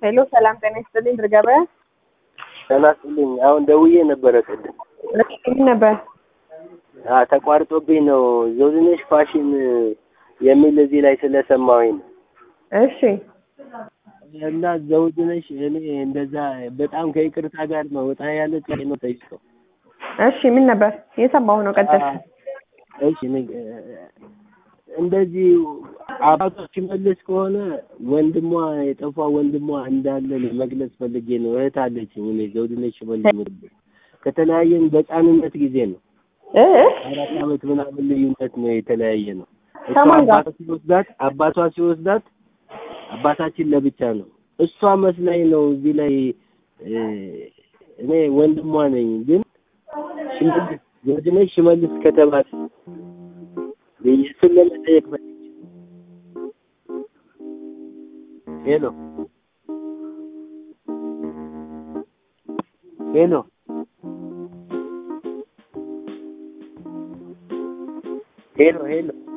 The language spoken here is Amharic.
ሄሎ ሰላም ጤና ይስጥልኝ ድር ገበያ ጤና ይስጥልኝ። አሁን ደውዬ ነበረ ቅድም ምን ነበር? አ ተቋርጦብኝ ነው። ዘውድነሽ ፋሽን የሚል እዚህ ላይ ስለሰማሁኝ ነው። እሺ እና ዘውድነሽ እኔ እንደዛ በጣም ከይቅርታ ጋር ነው ወጣ ያለ ጥሪ ነው ጠይቀው። እሺ ምን ነበር? የሰማሁ ነው ቀጥል። እሺ ንግ- እንደዚህ አባቷ ሲመልስ ከሆነ ወንድሟ የጠፋ ወንድሟ እንዳለ መግለጽ ፈልጌ ነው። እህት አለችኝ እኔ ዘውድነሽ መልስ የምትባል ከተለያየን በሕፃንነት ጊዜ ነው። እ እ? አራት ዓመት ምናምን ልዩነት ነው የተለያየ ነው። እሷ ከማን ጋር? አባቷ ሲወስዳት አባቷ ሲወስዳት አባታችን ለብቻ ነው። እሷ መስላኝ ነው እዚህ ላይ እ፣ እኔ ወንድሟ ነኝ ግን ሽመልስ ዘውድነሽ ሽመልስ ከተባለ እሱን ለመጠየቅ ፈልጌ ሄሎ ሄሎ ሄሎ ሄሎ